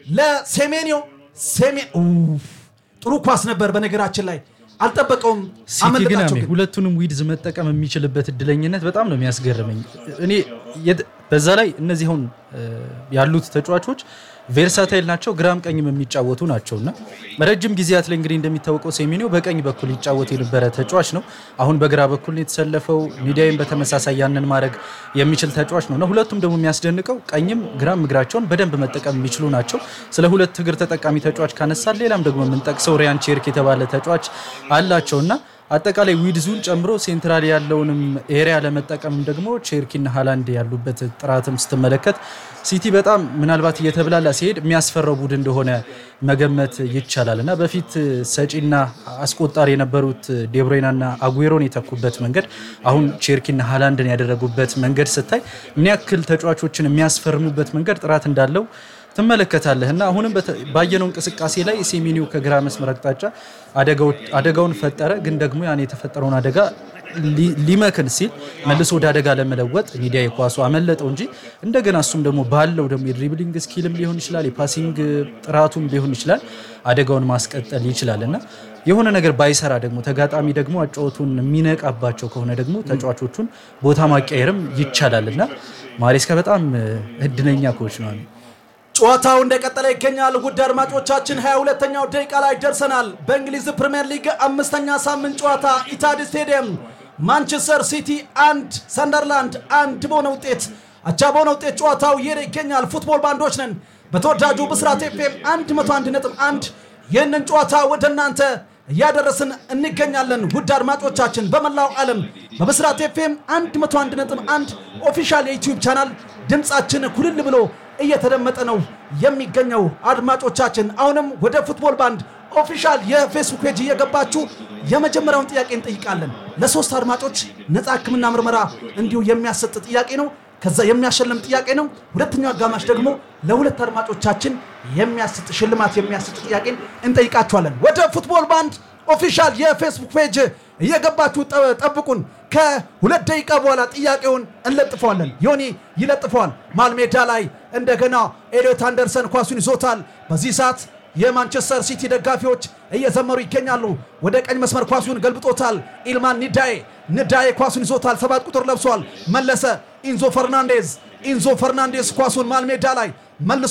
ለሴሜንዮ ሴሜ ኡፍ፣ ጥሩ ኳስ ነበር። በነገራችን ላይ አልጠበቀውም፣ ሲቲ ግን አመለጣቸው አሜ ግን ሁለቱንም ዊድዝ መጠቀም የሚችልበት እድለኝነት በጣም ነው የሚያስገርመኝ። እኔ የት- በዛ ላይ እነዚህ አሁን እ፣ ያሉት ተጫዋቾች ቬርሳታይል ናቸው፣ ግራም ቀኝም የሚጫወቱ ናቸው እና ረጅም ጊዜያት ላይ እንግዲህ እንደሚታወቀው ሴሜኒዮ በቀኝ በኩል ይጫወት የነበረ ተጫዋች ነው። አሁን በግራ በኩል ነው የተሰለፈው። ሚዲያይም በተመሳሳይ ያንን ማድረግ የሚችል ተጫዋች ነው እና ሁለቱም ደግሞ የሚያስደንቀው ቀኝም ግራም እግራቸውን በደንብ መጠቀም የሚችሉ ናቸው። ስለ ሁለት እግር ተጠቃሚ ተጫዋች ካነሳል ሌላም ደግሞ የምንጠቅሰው ሪያን ቼርክ የተባለ ተጫዋች አላቸው እና አጠቃላይ ዊድዙን ጨምሮ ሴንትራል ያለውንም ኤሪያ ለመጠቀም ደግሞ ቼርኪና ሃላንድ ያሉበት ጥራትም ስትመለከት ሲቲ በጣም ምናልባት እየተብላላ ሲሄድ የሚያስፈራው ቡድን እንደሆነ መገመት ይቻላል እና በፊት ሰጪና አስቆጣሪ የነበሩት ዴብሮይናና አጉዌሮን የተኩበት መንገድ አሁን ቼርኪና ሃላንድን ያደረጉበት መንገድ ስታይ ምን ያክል ተጫዋቾችን የሚያስፈርሙበት መንገድ ጥራት እንዳለው ትመለከታለህ እና አሁንም በተ- ባየነው እንቅስቃሴ ላይ ሴሜኒዮ ከግራ መስመር አቅጣጫ አደጋዎች- አደጋውን ፈጠረ። ግን ደግሞ ያን የተፈጠረውን አደጋ ሊ- ሊመክን ሲል መልሶ ወደ አደጋ ለመለወጥ ሚዲያ የኳሱ አመለጠው እንጂ እንደገና እሱም ደግሞ ባለው ደግሞ የድሪብሊንግ ስኪልም ሊሆን ይችላል የፓሲንግ ጥራቱም ሊሆን ይችላል አደጋውን ማስቀጠል ይችላል እና የሆነ ነገር ባይሰራ ደግሞ ተጋጣሚ ደግሞ አጫወቱን የሚነቃባቸው ከሆነ ደግሞ ተጫዋቾቹን ቦታ ማቀየርም ይቻላል እና ማሬስካ በጣም እድለኛ ኮች ነው። ጨዋታው እንደቀጠለ ይገኛል። ውድ አድማጮቻችን 22ኛው ደቂቃ ላይ ደርሰናል። በእንግሊዝ ፕሪምየር ሊግ አምስተኛ ሳምንት ጨዋታ ኢታድ ስቴዲየም ማንቸስተር ሲቲ አንድ ሰንደርላንድ አንድ በሆነ ውጤት አቻ በሆነ ውጤት ጨዋታው እየሄደ ይገኛል። ፉትቦል ባንዶች ነን። በተወዳጁ ብስራት ኤፍኤም 101.1 ይህንን ጨዋታ ወደ እናንተ እያደረስን እንገኛለን። ውድ አድማጮቻችን በመላው ዓለም በብስራት ኤፍኤም 101.1 ኦፊሻል የዩቲዩብ ቻናል ድምፃችን ኩልል ብሎ እየተደመጠ ነው የሚገኘው። አድማጮቻችን አሁንም ወደ ፉትቦል ባንድ ኦፊሻል የፌስቡክ ፔጅ እየገባችሁ የመጀመሪያውን ጥያቄ እንጠይቃለን። ለሶስት አድማጮች ነፃ ሕክምና ምርመራ እንዲሁ የሚያሰጥ ጥያቄ ነው። ከዛ የሚያሸልም ጥያቄ ነው። ሁለተኛው አጋማሽ ደግሞ ለሁለት አድማጮቻችን የሚያስጥ ሽልማት የሚያስጥ ጥያቄን እንጠይቃችኋለን። ወደ ፉትቦል ባንድ ኦፊሻል የፌስቡክ ፔጅ እየገባችሁ ጠ- ጠብቁን። ከሁለት ደቂቃ በኋላ ጥያቄውን እንለጥፈዋለን። ዮኒ ይለጥፈዋል። መሃል ሜዳ ላይ እንደገና ኤሊዮት አንደርሰን ኳሱን ይዞታል። በዚህ ሰዓት የማንቸስተር ሲቲ ደጋፊዎች እየዘመሩ ይገኛሉ። ወደ ቀኝ መስመር ኳሱን ገልብጦታል። ኢልማን ኒዳዬ ንዳዬ ኳሱን ይዞታል። ሰባት ቁጥር ለብሷል። መለሰ ኢንዞ ፈርናንዴዝ ኢንዞ ፈርናንዴዝ ኳሱን መሃል ሜዳ ላይ መልሶ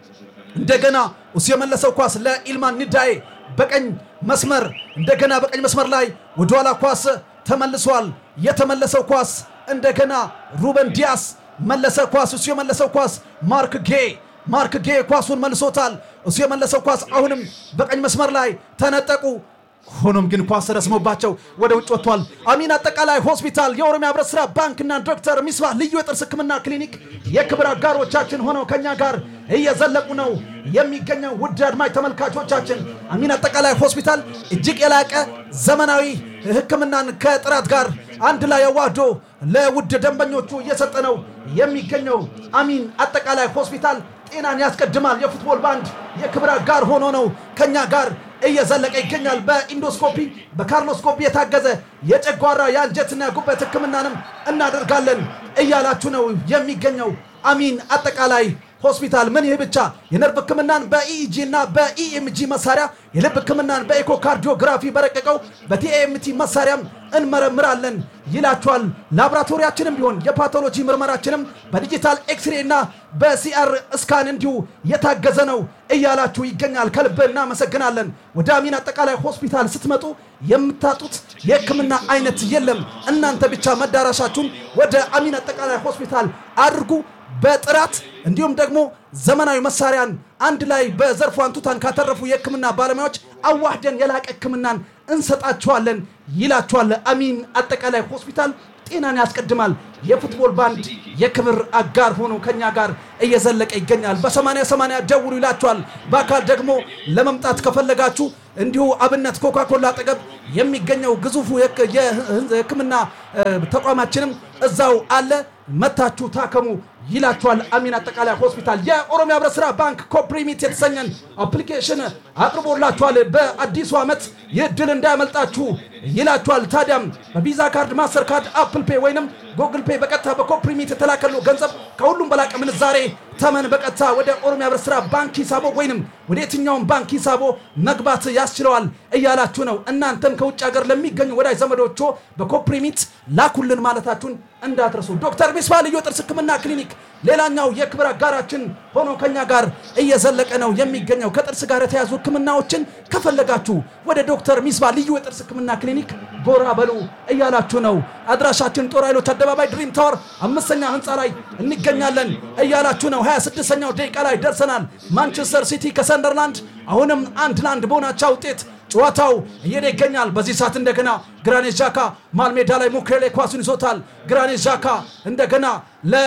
እንደገና እሱ የመለሰው ኳስ ለኢልማን ንዳዬ በቀኝ መስመር እንደገና በቀኝ መስመር ላይ ወደኋላ ኳስ ተመልሷል። የተመለሰው ኳስ እንደገና ሩበን ዲያስ መለሰ ኳስ እሱ የመለሰው ኳስ ማርክ ጌ ማርክ ጌ ኳሱን መልሶታል። እሱ የመለሰው ኳስ አሁንም በቀኝ መስመር ላይ ተነጠቁ። ሆኖም ግን ኳስ ረስሞባቸው ወደ ውጭ ወጥቷል። አሚን አጠቃላይ ሆስፒታል፣ የኦሮሚያ ህብረት ስራ ባንክና ዶክተር ሚስባህ ልዩ የጥርስ ህክምና ክሊኒክ የክብር አጋሮቻችን ሆነው ከኛ ጋር እየዘለቁ ነው የሚገኘው። ውድ አድማጭ ተመልካቾቻችን አሚን አጠቃላይ ሆስፒታል እጅግ የላቀ ዘመናዊ ህክምናን ከጥራት ጋር አንድ ላይ አዋህዶ ለውድ ደንበኞቹ እየሰጠ ነው የሚገኘው። አሚን አጠቃላይ ሆስፒታል ጤናን ያስቀድማል። የፉትቦል ባንድ የክብር አጋር ሆኖ ነው ከኛ ጋር እየዘለቀ ይገኛል። በኢንዶስኮፒ በካርኖስኮፒ የታገዘ የጨጓራ የአንጀትና ጉበት ህክምናንም እናደርጋለን እያላችሁ ነው የሚገኘው አሚን አጠቃላይ ሆስፒታል። ምን ይህ ብቻ የነርቭ ህክምናን በኢኢጂ እና በኢኤምጂ መሳሪያ የልብ ህክምናን በኤኮካርዲዮግራፊ በረቀቀው በቲኤምቲ መሳሪያም እንመረምራለን ይላችኋል። ላቦራቶሪያችንም ቢሆን የፓቶሎጂ ምርመራችንም በዲጂታል ኤክስሬ እና በሲአር እስካን እንዲሁ የታገዘ ነው እያላችሁ ይገኛል። ከልብ እናመሰግናለን። ወደ አሚን አጠቃላይ ሆስፒታል ስትመጡ የምታጡት የህክምና አይነት የለም። እናንተ ብቻ መዳረሻችሁን ወደ አሚን አጠቃላይ ሆስፒታል አድርጉ። በጥራት እንዲሁም ደግሞ ዘመናዊ መሳሪያን አንድ ላይ በዘርፉ አንቱታን ካተረፉ የሕክምና ባለሙያዎች አዋህደን የላቀ ሕክምናን እንሰጣችኋለን ይላችኋል አሚን አጠቃላይ ሆስፒታል። ጤናን ያስቀድማል። የፉትቦል ባንድ የክብር አጋር ሆኖ ከኛ ጋር እየዘለቀ ይገኛል። በ80 80 ደውሉ ይላችኋል። በአካል ደግሞ ለመምጣት ከፈለጋችሁ እንዲሁ አብነት ኮካኮላ አጠገብ የሚገኘው ግዙፉ የህክ- የህክምና እ፣ ተቋማችንም እዛው አለ። መታችሁ ታከሙ ይላችኋል አሚን አጠቃላይ ሆስፒታል። የኦሮሚያ ህብረት ስራ ባንክ ኮፕሪሚት የተሰኘን አፕሊኬሽን አቅርቦላችኋል። በአዲሱ ዓመት ይህ ድል እንዳያመልጣችሁ ይላችኋል። ታዲያም በቪዛ ካርድ፣ ማስተር ካርድ፣ አፕል ፔ ወይንም ጉግል ፔ በቀጥታ በኮፕሪሚት የተላከሉ ገንዘብ ከሁሉም በላቀ ምንዛሬ ተመን በቀጥታ ወደ ኦሮሚያ ህብረት ስራ ባንክ ሂሳቦ ወይንም ወደ የትኛውም ባንክ ሂሳቦ መግባት ያስችለዋል እያላችሁ ነው። እናንተም ከውጭ ሀገር ለሚገኙ ወዳጅ ዘመዶቹ በኮፕሪሚት ላኩልን ማለታችሁን እንዳትረሱ። ዶክተር ሚስባ ልዩ የጥርስ ህክምና ክሊኒክ ሌላኛው የክብር አጋራችን ሆኖ ከኛ ጋር እየዘለቀ ነው የሚገኘው። ከጥርስ ጋር የተያዙ ህክምናዎችን ከፈለጋችሁ ወደ ዶክተር ሚስባ ልዩ የጥርስ ህክምና ክሊኒክ ጎራ በሉ እያላችሁ ነው። አድራሻችን ጦር ኃይሎች አደባባይ ድሪም ታወር አምስተኛ ህንፃ ላይ እንገኛለን እያላችሁ ነው። 26ኛው ደቂቃ ላይ ደርሰናል። ማንቸስተር ሲቲ ከሰንደርላንድ አሁንም አንድ ለአንድ በሆናቻ ውጤት ጨዋታው እየሄደ ይገኛል። በዚህ ሰዓት እንደገና ግራኔት ዣካ መሃል ሜዳ ላይ ሙክሬሌ ኳሱን ይዞታል። ግራኔት ዣካ እንደገና ለ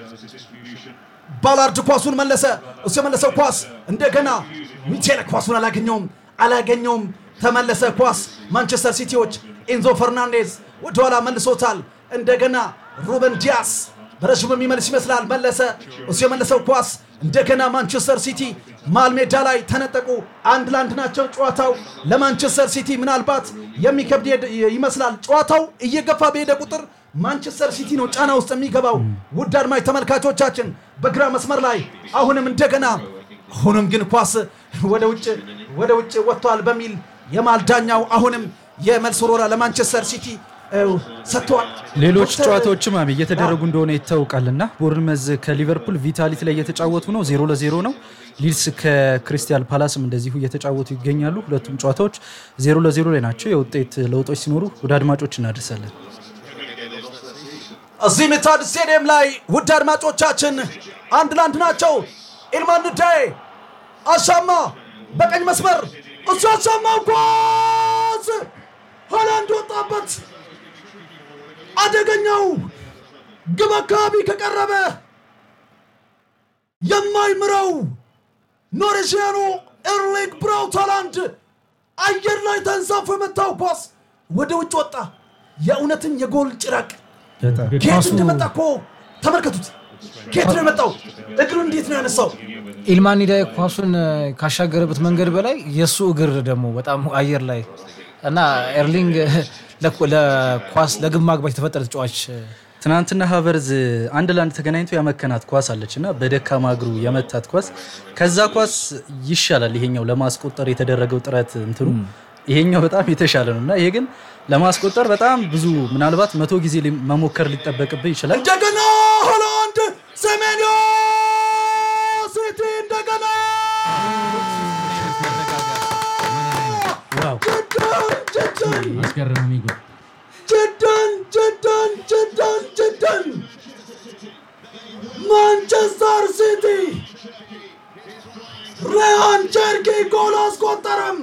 ባላርድ ኳሱን መለሰ። እሱ የመለሰው ኳስ እንደገና ሚቼል ኳሱን አላገኘውም አላገኘውም። ተመለሰ ኳስ ማንቸስተር ሲቲዎች ኤንዞ ፈርናንዴዝ ወደኋላ መልሶታል። እንደገና ሩበን ዲያስ በረዥሙ የሚመልስ ይመስላል። መለሰ። እሱ የመለሰው ኳስ እንደገና ማንቸስተር ሲቲ መሃል ሜዳ ላይ ተነጠቁ። አንድ ለአንድ ናቸው። ጨዋታው ለማንቸስተር ሲቲ ምናልባት የሚከብድ ሄድ- ይመስላል። ጨዋታው እየገፋ በሄደ ቁጥር ማንቸስተር ሲቲ ነው ጫና ውስጥ የሚገባው። ውድ አድማጭ ተመልካቾቻችን በግራ መስመር ላይ አሁንም እንደገና አሁንም ግን ኳስ ወደ ውጭ ወደ ውጭ ወጥቷል በሚል የመሃል ዳኛው አሁንም የመልስ ወረራ ለማንቸስተር ሲቲ እ፣ ሰጥተዋል። ሌሎች ዶክተር- ጨዋታዎችም አብ እየተደረጉ እንደሆነ ይታወቃልና ቦርንመዝ ከሊቨርፑል ቪታሊቲ ላይ እየተጫወቱ ነው፣ ዜሮ ለዜሮ ነው። ሊድስ ከክሪስታል ፓላስም እንደዚሁ እየተጫወቱ ይገኛሉ። ሁለቱም ጨዋታዎች ዜሮ ለዜሮ ላይ ናቸው። የውጤት ለውጦች ሲኖሩ ወደ አድማጮች እናደርሳለን። እዚህ ሚታድ ስቴዲየም ላይ ውድ አድማጮቻችን አንድ ለአንድ ናቸው። ኢልማን ንዳዬ አሻማ በቀኝ መስመር እሱ አሻማው ኳስ ሆላንድ ወጣበት። አደገኛው ግብ አካባቢ ከቀረበ የማይምረው ኖርዌጂያኑ ኤርሊንግ ብራውት ሃላንድ አየር ላይ ተንሳፎ የመታው ኳስ ወደ ውጭ ወጣ። የእውነትም የጎል ጭራቅ ከየት እንደመጣ እኮ ተመልከቱት። ከየት ነው የመጣው? እግሩ እንዴት ነው ያነሳው? ኢልማን ኒዳይ ኳሱን እ፣ ካሻገረበት መንገድ በላይ የእሱ እግር ደግሞ በጣም አየር ላይ እና ኤርሊንግ ለኳ- ለኳስ ለግብ ማግባት የተፈጠረ ተጫዋች እ፣ ትናንትና ሀቨርዝ አንድ ለአንድ ተገናኝቶ ያመከናት ኳስ አለች እና በደካማ እግሩ የመታት ኳስ ከዛ ኳስ ይሻላል። ይሄኛው ለማስቆጠር የተደረገው ጥረት እንትኑ ይሄኛው በጣም የተሻለ ነው እና ይሄ ግን ለማስቆጠር በጣም ብዙ ምናልባት መቶ ጊዜ ሊ- መሞከር ሊጠበቅብህ ይችላል። እንደገና ሆላንድ ሰሜንዮ ሲቲ እንደገና ዋው ጅዳን ጅዳን አስገራሚ ጎል ጅዳን ጅዳን ጅዳን ጅዳን ማንቸስተር ሲቲ ሪያን ቸርኪ ጎል አስቆጠረም።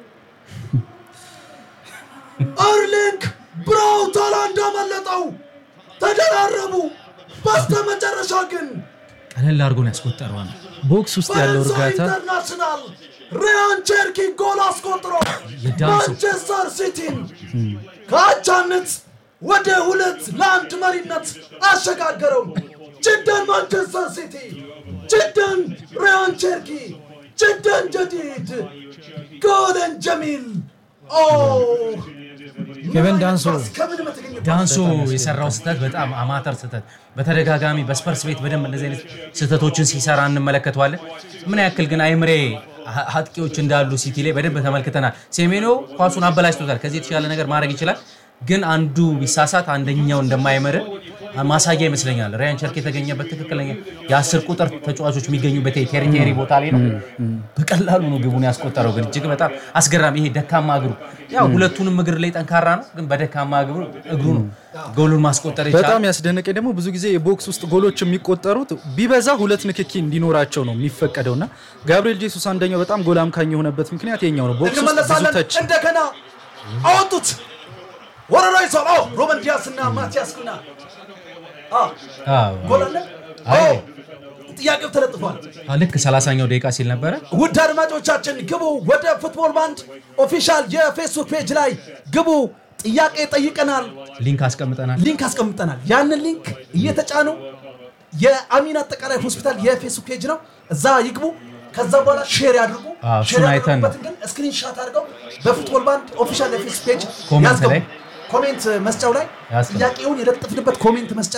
እርሊንግ ብራውት ሃላንድ አመለጠው። ተደራረቡ። በስተመጨረሻ ግን ቀለል አድርጎ ነው ያስቆጠረዋል። ቦክስ ውስጥ ያለው ፈረንሳይ እርጋታ ኢንተርናሽናል ሪያን ቸርኪ ጎል አስቆጥሮ የዳንሱ ማንቸስተር ሲቲን ከአቻነት ወደ ሁለት ለአንድ መሪነት አሸጋገረው። ጅደን ማንቸስተር ሲቲ፣ ጅደን ሪያን ቸርኪ፣ ጅደን ጀዲድ ጎለን ጀሚል ኦ ኬቨን ዳንሶ ከምን በተገኘ ዳንሶ የሰራው ስህተት በጣም አማተር ስህተት፣ በተደጋጋሚ በስፐርስ ቤት በደንብ እንደዚህ አይነት ስህተቶችን ሲሰራ እንመለከተዋለን። ምን ያክል ግን አይምሬ አ- አጥቂዎች እንዳሉ ሲቲ ላይ በደንብ ተመልክተናል። ሴሜኖ ኳሱን አበላሽቶታል። ከዚህ የተሻለ ነገር ማድረግ ይችላል፣ ግን አንዱ ቢሳሳት አንደኛው እንደማይምር ማሳያ ይመስለኛል። ራያን ቸርክ የተገኘበት ትክክለኛ የአስር ቁጥር ተጫዋቾች የሚገኙበት ቴሪቴሪ ቦታ ላይ ነው። በቀላሉ ነው ግቡን ያስቆጠረው። ግን እጅግ በጣም አስገራሚ ይሄ ደካማ እግሩ ያው ሁለቱንም እግር ላይ ጠንካራ ነው፣ ግን በደካማ እግሩ እግሩ ነው ጎሉን ማስቆጠር የቻለው። በጣም ያስደነቀኝ ደግሞ ብዙ ጊዜ የቦክስ ውስጥ ጎሎች የሚቆጠሩት ቢበዛ ሁለት ንክኪ እንዲኖራቸው ነው የሚፈቀደው እና ጋብሪኤል ጄሱስ አንደኛው በጣም ጎል አምካኝ የሆነበት ምክንያት የኛው ነው። ቦክስ ውስጥ ብዙ እንመለሳለን። ተች እንደገና አወጡት። ወረራ ይዟል። አዎ ሮበን ዲያስ እና ማቲያስ ኩና አዎ፣ አዎ። ጎል አለ። አይ። አዎ፣ ጥያቄው ተለጥፏል። ልክ 30ኛው ደቂቃ ሲል ነበረ ውድ አድማጮቻችን ግቡ፣ ወደ ፉትቦል ባንድ ኦፊሻል የፌስቡክ ፔጅ ላይ ግቡ። ጥያቄ ጠይቀናል፣ ሊንክ አስቀምጠናል። ሊንክ አስቀምጠናል። ያንን ሊንክ እየተጫኑ የአሚን አጠቃላይ ሆስፒታል የፌስቡክ ፔጅ ነው፣ እዛ ይግቡ። ከዛ በኋላ ሼር ያድርጉ። አዎ፣ ሼር እሱን አይተን ነው። ያደረጉበትን ግን ስክሪንሻት አድርገው በፉትቦል ባንድ ኦፊሻል የፌስቡክ ፔጅ ኮሜንት ያስገቡ። ላይ ኮሜንት መስጫው ላይ ያስገቡ። ጥያቄውን የለጠፍንበት ኮሜንት መስጫ